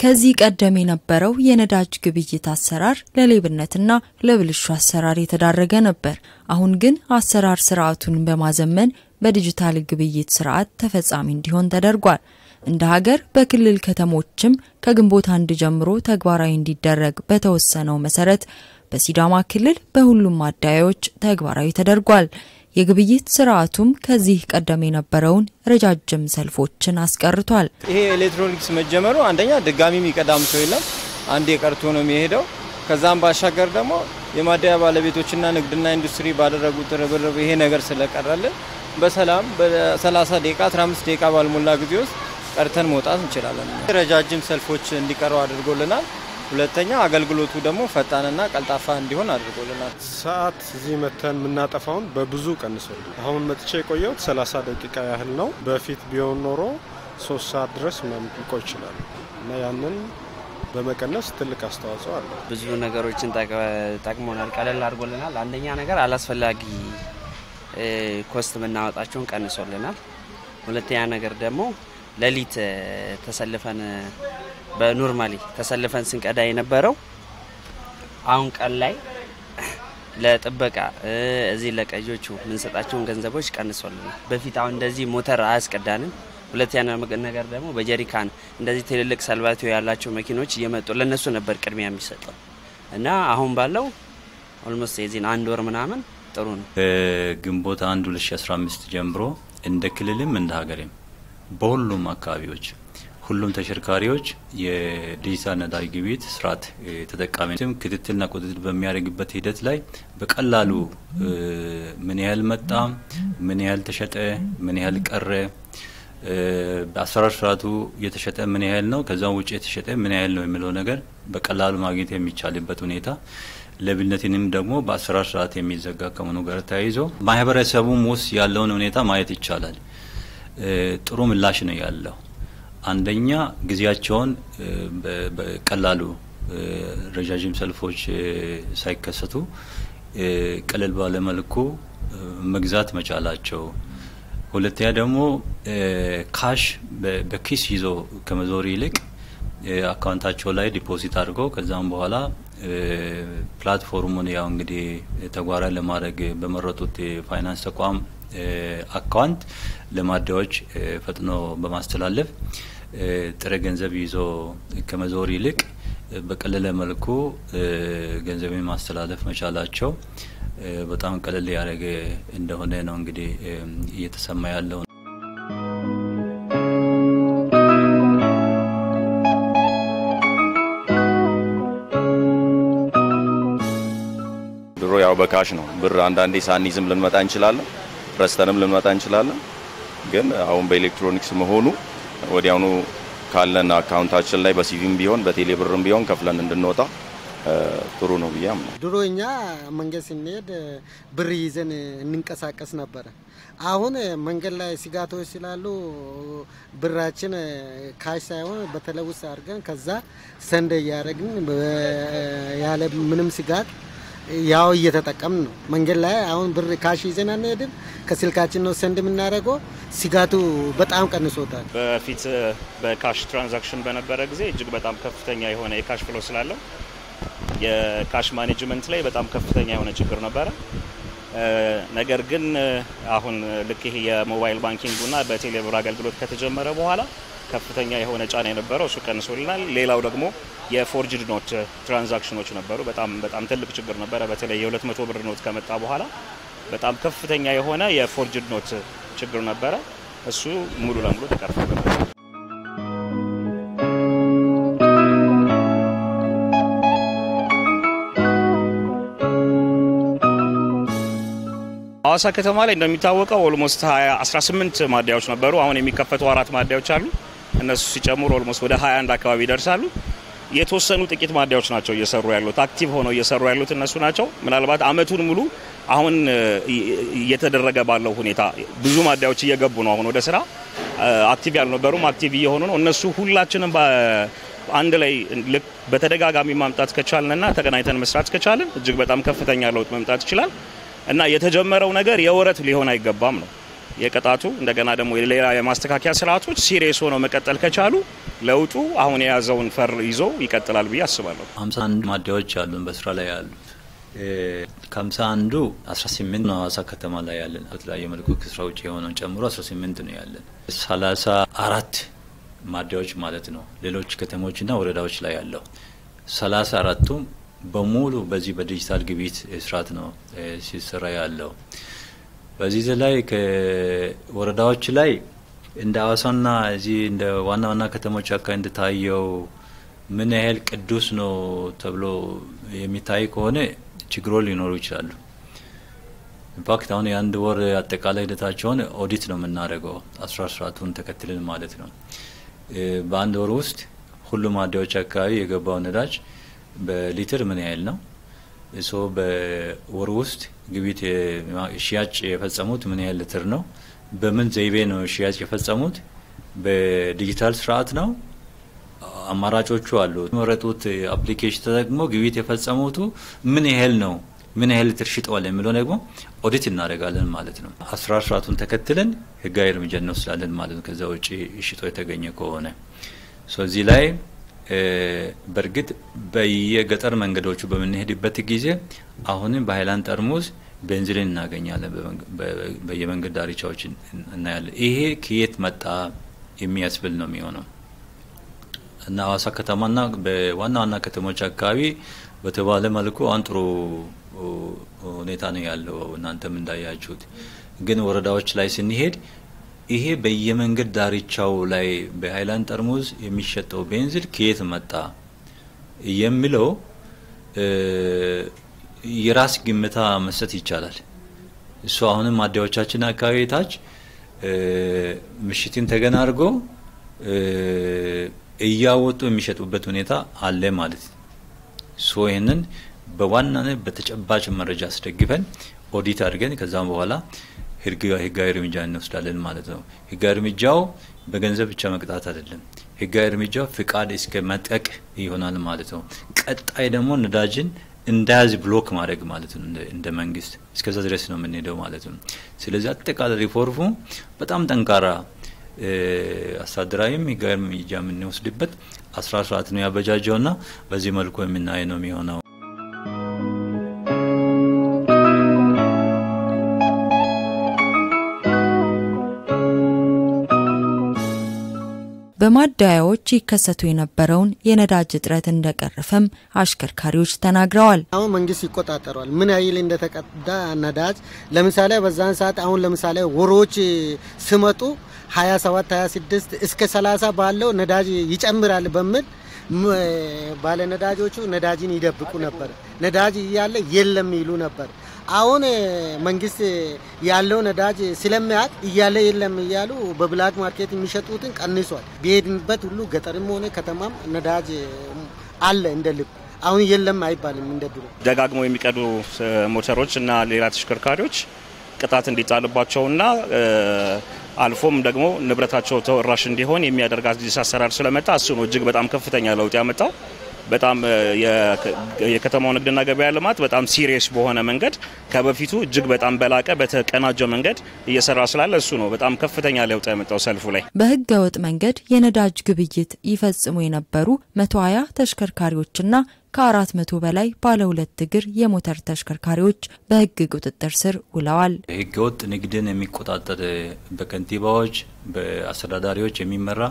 ከዚህ ቀደም የነበረው የነዳጅ ግብይት አሰራር ለሌብነትና ለብልሹ አሰራር የተዳረገ ነበር። አሁን ግን አሰራር ስርዓቱን በማዘመን በዲጂታል ግብይት ስርዓት ተፈጻሚ እንዲሆን ተደርጓል። እንደ ሀገር በክልል ከተሞችም ከግንቦት አንድ ጀምሮ ተግባራዊ እንዲደረግ በተወሰነው መሰረት በሲዳማ ክልል በሁሉም ማደያዎች ተግባራዊ ተደርጓል። የግብይት ስርዓቱም ከዚህ ቀደም የነበረውን ረጃጅም ሰልፎችን አስቀርቷል። ይሄ ኤሌክትሮኒክስ መጀመሩ አንደኛ ድጋሚ የሚቀዳም ሰው የለም፣ አንዴ ቀርቶ ነው የሚሄደው። ከዛም ባሻገር ደግሞ የማደያ ባለቤቶችና ንግድና ኢንዱስትሪ ባደረጉት ርብርብ ይሄ ነገር ስለቀረልን በሰላም በ30 ደቂቃ 15 ደቂቃ ባልሞላ ጊዜ ውስጥ ቀርተን መውጣት እንችላለን። ረጃጅም ሰልፎች እንዲቀሩ አድርጎልናል። ሁለተኛ አገልግሎቱ ደግሞ ፈጣንና ቀልጣፋ እንዲሆን አድርጎልናል። ሰዓት እዚህ መተን የምናጠፋውን በብዙ ቀንሶል። አሁን መጥቼ የቆየሁት 30 ደቂቃ ያህል ነው። በፊት ቢሆን ኖሮ ሶስት ሰዓት ድረስ ምናምን ሊቆይ ይችላል እና ያንን በመቀነስ ትልቅ አስተዋጽኦ አለ። ብዙ ነገሮችን ጠቅሞናል፣ ቀለል አድርጎልናል። አንደኛ ነገር አላስፈላጊ ኮስት የምናወጣቸውን ቀንሶልናል። ሁለተኛ ነገር ደግሞ ሌሊት ተሰልፈን በኖርማሊ ተሰልፈን ስንቀዳ የነበረው አሁን ቀን ላይ ለጥበቃ እዚህ ለቀጆቹ የምንሰጣቸውን ገንዘቦች ቀንሶልናል። በፊት አሁን እንደዚህ ሞተር አያስቀዳንም። ሁለተኛ ነገር ደግሞ በጀሪካን እንደዚህ ትልልቅ ሰልባቲዮ ያላቸው መኪኖች እየመጡ ለነሱ ነበር ቅድሚያ የሚሰጠው እና አሁን ባለው ኦልሞስት የዚህን አንድ ወር ምናምን ጥሩ ነው። ግንቦት አንድ 2015 ጀምሮ እንደ ክልልም እንደ ሀገርም በሁሉም አካባቢዎች ሁሉም ተሽከርካሪዎች የዲጂታል ነዳጅ ግብይት ስርዓት ተጠቃሚም ክትትልና ቁጥጥር በሚያደርግበት ሂደት ላይ በቀላሉ ምን ያህል መጣ፣ ምን ያህል ተሸጠ፣ ምን ያህል ቀረ፣ በአሰራር ስርዓቱ የተሸጠ ምን ያህል ነው፣ ከዛም ውጭ የተሸጠ ምን ያህል ነው የሚለው ነገር በቀላሉ ማግኘት የሚቻልበት ሁኔታ ለብነትንም ደግሞ በአሰራር ስርዓት የሚዘጋ ከመሆኑ ጋር ተያይዞ ማህበረሰቡም ውስጥ ያለውን ሁኔታ ማየት ይቻላል። ጥሩ ምላሽ ነው ያለው። አንደኛ ጊዜያቸውን በቀላሉ ረዣዥም ሰልፎች ሳይከሰቱ ቀለል ባለ መልኩ መግዛት መቻላቸው፣ ሁለተኛ ደግሞ ካሽ በኪስ ይዞ ከመዞር ይልቅ አካውንታቸው ላይ ዲፖዚት አድርገው ከዛም በኋላ ፕላትፎርሙን ያው እንግዲህ ተግባራዊ ለማድረግ በመረጡት የፋይናንስ ተቋም አካውንት ለማደያዎች ፈጥኖ በማስተላለፍ ጥሬ ገንዘብ ይዞ ከመዞር ይልቅ በቀለለ መልኩ ገንዘብን ማስተላለፍ መቻላቸው በጣም ቀለል ያደረገ እንደሆነ ነው እንግዲህ እየተሰማ ያለው። ድሮ ያው በካሽ ነው ብር አንዳንዴ ሳንይዝም ልንመጣ እንችላለን ረስተንም ልንመጣ እንችላለን። ግን አሁን በኤሌክትሮኒክስ መሆኑ ወዲያውኑ ካለን አካውንታችን ላይ በሲቪም ቢሆን በቴሌ ብርም ቢሆን ከፍለን እንድንወጣ ጥሩ ነው ብዬ አምናለሁ። ድሮ እኛ መንገድ ስንሄድ ብር ይዘን እንንቀሳቀስ ነበረ። አሁን መንገድ ላይ ስጋቶች ስላሉ ብራችን ካሽ ሳይሆን በተለውስ አድርገን ከዛ ሰንደ እያደረግን ያለ ምንም ስጋት ያው እየተጠቀምን ነው። መንገድ ላይ አሁን ብር ካሽ ይዘን አንሄድም። ከስልካችን ነው ሰንድ የምናደርገው። ስጋቱ በጣም ቀንሶታል። በፊት በካሽ ትራንዛክሽን በነበረ ጊዜ እጅግ በጣም ከፍተኛ የሆነ የካሽ ፍሎ ስላለው የካሽ ማኔጅመንት ላይ በጣም ከፍተኛ የሆነ ችግር ነበረ። ነገር ግን አሁን ልክ ይሄ የሞባይል ባንኪንጉና በቴሌብር አገልግሎት ከተጀመረ በኋላ ከፍተኛ የሆነ ጫና የነበረው እሱ ቀንሶልናል። ሌላው ደግሞ የፎርጅድ ኖት ትራንዛክሽኖች ነበሩ። በጣም በጣም ትልቅ ችግር ነበረ። በተለይ የ200 ብር ኖት ከመጣ በኋላ በጣም ከፍተኛ የሆነ የፎርጅድ ኖት ችግር ነበረ። እሱ ሙሉ ለሙሉ ተቀርፏል። ሐዋሳ ከተማ ላይ እንደሚታወቀው ኦልሞስት 18 ማደያዎች ነበሩ። አሁን የሚከፈቱ አራት ማደያዎች አሉ። እነሱ ሲጨምሩ ኦልሞስት ወደ 21 አካባቢ ይደርሳሉ። የተወሰኑ ጥቂት ማደያዎች ናቸው እየሰሩ ያሉት። አክቲቭ ሆነው እየሰሩ ያሉት እነሱ ናቸው። ምናልባት አመቱን ሙሉ አሁን እየተደረገ ባለው ሁኔታ ብዙ ማደያዎች እየገቡ ነው። አሁን ወደ ስራ አክቲቭ ያልነበሩም አክቲቭ እየሆኑ ነው። እነሱ ሁላችንም አንድ ላይ ልክ በተደጋጋሚ ማምጣት ከቻልንና ተገናኝተን መስራት ከቻልን እጅግ በጣም ከፍተኛ ለውጥ መምጣት ይችላል እና የተጀመረው ነገር የወረት ሊሆን አይገባም ነው የቅጣቱ እንደገና ደግሞ ሌላ የማስተካከያ ስርዓቶች ሲሪየስ ሆነው መቀጠል ከቻሉ ለውጡ አሁን የያዘውን ፈር ይዞ ይቀጥላል ብዬ አስባለሁ። ሀምሳ አንድ ማደያዎች አሉን በስራ ላይ ያሉት ከሀምሳ አንዱ አስራ ስምንት ነው ሀዋሳ ከተማ ላይ ያለን በተለያየ መልኩ ከስራ ውጭ የሆነውን ጨምሮ አስራ ስምንት ነው ያለን ሰላሳ አራት ማደያዎች ማለት ነው። ሌሎች ከተሞችና ወረዳዎች ላይ ያለው ሰላሳ አራቱም በሙሉ በዚህ በዲጂታል ግብይት ስርዓት ነው ሲሰራ ያለው። በዚህ ላይ ከወረዳዎች ላይ እንደ ሀዋሳና እዚህ እንደ ዋና ዋና ከተሞች አካባቢ እንደታየው ምን ያህል ቅዱስ ነው ተብሎ የሚታይ ከሆነ ችግሮች ሊኖሩ ይችላሉ። ኢንፋክት አሁን የአንድ ወር አጠቃላይ ሂደታቸውን ኦዲት ነው የምናደርገው አስራር ስርዓቱን ተከትልን ማለት ነው። በአንድ ወር ውስጥ ሁሉም ማደያዎች አካባቢ የገባው ነዳጅ በሊትር ምን ያህል ነው እሶ በወር ውስጥ ግብይት ሽያጭ የፈጸሙት ምን ያህል ሊትር ነው? በምን ዘይቤ ነው ሽያጭ የፈጸሙት? በዲጂታል ስርዓት ነው? አማራጮቹ አሉ። የመረጡት አፕሊኬሽን ተጠቅሞ ግብይት የፈጸሙቱ ምን ያህል ነው? ምን ያህል ሊትር ሽጠዋል የሚለው ደግሞ ኦዲት እናደርጋለን ማለት ነው። አስራር ስርዓቱን ተከትለን ህጋዊ እርምጃ እንወስዳለን ማለት ነው። ከዛ ውጭ ሽጦ የተገኘ ከሆነ እዚህ ላይ በእርግጥ በየገጠር መንገዶቹ በምንሄድበት ጊዜ አሁንም በሀይላንድ ጠርሙስ ቤንዚልን እናገኛለን፣ በየመንገድ ዳርቻዎች እናያለን። ይሄ ከየት መጣ የሚያስብል ነው የሚሆነው እና ሀዋሳ ከተማና በዋና ዋና ከተሞች አካባቢ በተባለ መልኩ አሁን ጥሩ ሁኔታ ነው ያለው። እናንተም እንዳያችሁት ግን ወረዳዎች ላይ ስንሄድ ይሄ በየመንገድ ዳርቻው ላይ በሀይላንድ ጠርሙዝ የሚሸጠው ቤንዚል ከየት መጣ የሚለው የራስ ግምታ መስጠት ይቻላል። እሱ አሁንም ማደያዎቻችን አካባቢ ታች ምሽትን ተገና አድርጎ እያወጡ የሚሸጡበት ሁኔታ አለ ማለት ነው። ሶ ይህንን በዋናነት በተጨባጭ መረጃ አስደግፈን ኦዲት አድርገን ከዛም በኋላ ህጋዊ እርምጃ እንወስዳለን ማለት ነው። ህጋዊ እርምጃው በገንዘብ ብቻ መቅጣት አይደለም። ህጋዊ እርምጃው ፍቃድ እስከ መጥቀቅ ይሆናል ማለት ነው። ቀጣይ ደግሞ ነዳጅን እንዳያዝ ብሎክ ማድረግ ማለት ነው። እንደ መንግስት እስከዛ ድረስ ነው የምንሄደው ማለት ነው። ስለዚህ አጠቃላይ ሪፎርሙ በጣም ጠንካራ አስተዳደራዊም ህጋዊ እርምጃ የምንወስድበት አስራ ስርዓት ነው ያበጃጀውና በዚህ መልኩ የምናይ ነው የሚሆነው። በማደያዎች ይከሰቱ የነበረውን የነዳጅ እጥረት እንደቀረፈም አሽከርካሪዎች ተናግረዋል። አሁን መንግስት ይቆጣጠረዋል። ምን ያህል እንደተቀዳ ነዳጅ ለምሳሌ በዛን ሰዓት አሁን ለምሳሌ ወሮች ስመጡ 27 26 እስከ 30 ባለው ነዳጅ ይጨምራል በሚል ባለ ነዳጆቹ ነዳጅን ይደብቁ ነበር። ነዳጅ እያለ የለም ይሉ ነበር። አሁን መንግስት ያለው ነዳጅ ስለሚያውቅ እያለ የለም እያሉ በብላክ ማርኬት የሚሸጡትን ቀንሷል። ቢሄድንበት ሁሉ ገጠርም ሆነ ከተማም ነዳጅ አለ እንደ ልብ። አሁን የለም አይባልም እንደ ድሮ። ደጋግመው የሚቀዱ ሞተሮች እና ሌላ ተሽከርካሪዎች ቅጣት እንዲጣልባቸውና አልፎም ደግሞ ንብረታቸው ተወራሽ እንዲሆን የሚያደርግ አዲስ አሰራር ስለመጣ እሱ ነው እጅግ በጣም ከፍተኛ ለውጥ ያመጣው። በጣም የከተማው ንግድና ገበያ ልማት በጣም ሲሪየስ በሆነ መንገድ ከበፊቱ እጅግ በጣም በላቀ በተቀናጀ መንገድ እየሰራ ስላለ እሱ ነው በጣም ከፍተኛ ለውጥ ያመጣው ሰልፉ ላይ። በህገ ወጥ መንገድ የነዳጅ ግብይት ይፈጽሙ የነበሩ 120 ተሽከርካሪዎችና ከአራት መቶ በላይ ባለ ሁለት እግር የሞተር ተሽከርካሪዎች በህግ ቁጥጥር ስር ውለዋል። ህገ ወጥ ንግድን የሚቆጣጠር በከንቲባዎች በአስተዳዳሪዎች የሚመራ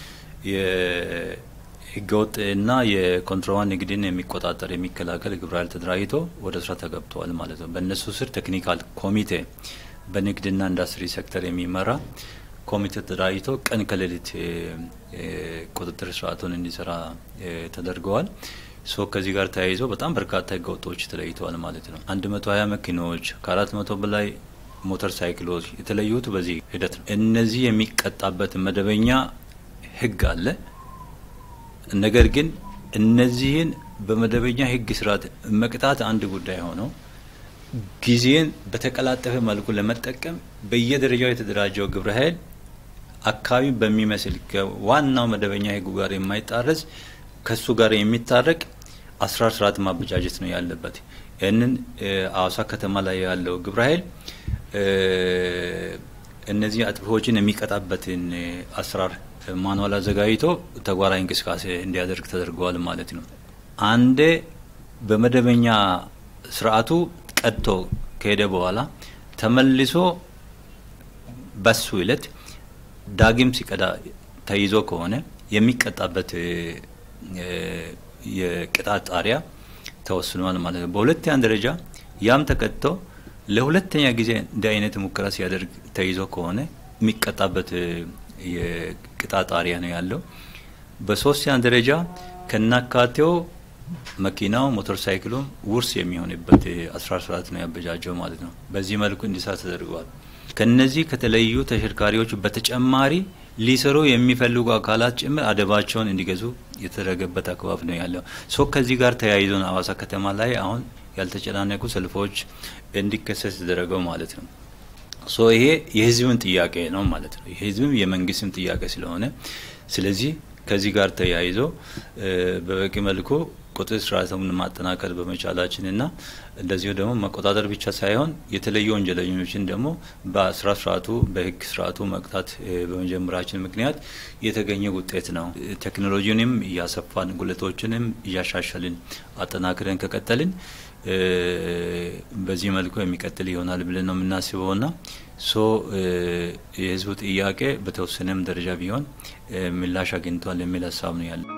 ህገወጥ እና የኮንትሮባንድ ንግድን የሚቆጣጠር የሚከላከል ግብረ ኃይል ተደራጅቶ ወደ ስራ ተገብተዋል ማለት ነው። በእነሱ ስር ቴክኒካል ኮሚቴ በንግድና ኢንዱስትሪ ሴክተር የሚመራ ኮሚቴ ተደራጅቶ ቀን ከሌሊት ቁጥጥር ስርዓቱን እንዲሰራ ተደርገዋል። ሶ ከዚህ ጋር ተያይዞ በጣም በርካታ ህገወጦች ተለይተዋል ማለት ነው። አንድ መቶ ሀያ መኪናዎች ከአራት መቶ በላይ ሞተር ሳይክሎች የተለዩት በዚህ ሂደት ነው። እነዚህ የሚቀጣበት መደበኛ ህግ አለ። ነገር ግን እነዚህን በመደበኛ ህግ ስርዓት መቅጣት አንድ ጉዳይ ሆነው ጊዜን በተቀላጠፈ መልኩ ለመጠቀም በየደረጃው የተደራጀው ግብረ ኃይል አካባቢ በሚመስል ከዋናው መደበኛ ህጉ ጋር የማይጣረስ ከሱ ጋር የሚታረቅ አስራር ስርዓት ማበጃጀት ነው ያለበት። ይህንን አዋሳ ከተማ ላይ ያለው ግብረ ኃይል እነዚህ አጥፊዎችን የሚቀጣበትን አሰራር ማኑዋል አዘጋጅቶ ተግባራዊ እንቅስቃሴ እንዲያደርግ ተደርገዋል ማለት ነው። አንዴ በመደበኛ ስርዓቱ ቀጥቶ ከሄደ በኋላ ተመልሶ በሱ እለት ዳግም ሲቀዳ ተይዞ ከሆነ የሚቀጣበት የቅጣት ጣሪያ ተወስኗል ማለት ነው። በሁለተኛ ደረጃ ያም ተቀጥቶ ለሁለተኛ ጊዜ እንዲህ አይነት ሙከራ ሲያደርግ ተይዞ ከሆነ የሚቀጣበት የቅጣት ጣሪያ ነው ያለው። በሶስተኛ ደረጃ ከናካቴው መኪናው ሞተር ሳይክሉም ውርስ የሚሆንበት አስራ ስርዓት ነው ያበጃጀው ማለት ነው። በዚህ መልኩ እንዲሰራ ተደርገዋል። ከነዚህ ከተለዩ ተሽከርካሪዎች በተጨማሪ ሊሰሩ የሚፈልጉ አካላት ጭምር አደባቸውን እንዲገዙ የተደረገበት አግባብ ነው ያለው። ሶ ከዚህ ጋር ተያይዞ ነው ሀዋሳ ከተማ ላይ አሁን ያልተጨናነቁ ሰልፎች እንዲከሰት የተደረገው ማለት ነው። ሶ ይሄ የህዝብን ጥያቄ ነው ማለት ነው። የህዝብም የመንግስትም ጥያቄ ስለሆነ ስለዚህ ከዚህ ጋር ተያይዞ በበቂ መልኩ ቁጥጥር ስርዓቱን ማጠናከር በመቻላችንና እንደዚሁ ደግሞ መቆጣጠር ብቻ ሳይሆን የተለዩ ወንጀለኞችን ደግሞ በስራ ስርዓቱ በህግ ስርዓቱ መቅጣት በመጀመራችን ምክንያት የተገኘ ውጤት ነው። ቴክኖሎጂንም እያሰፋን ጉለቶችንም እያሻሻልን አጠናክረን ከቀጠልን በዚህ መልኩ የሚቀጥል ይሆናል ብለን ነው የምናስበውና ሶ የህዝቡ ጥያቄ በተወሰነም ደረጃ ቢሆን ምላሽ አግኝቷል የሚል ሀሳብ ነው ያለ።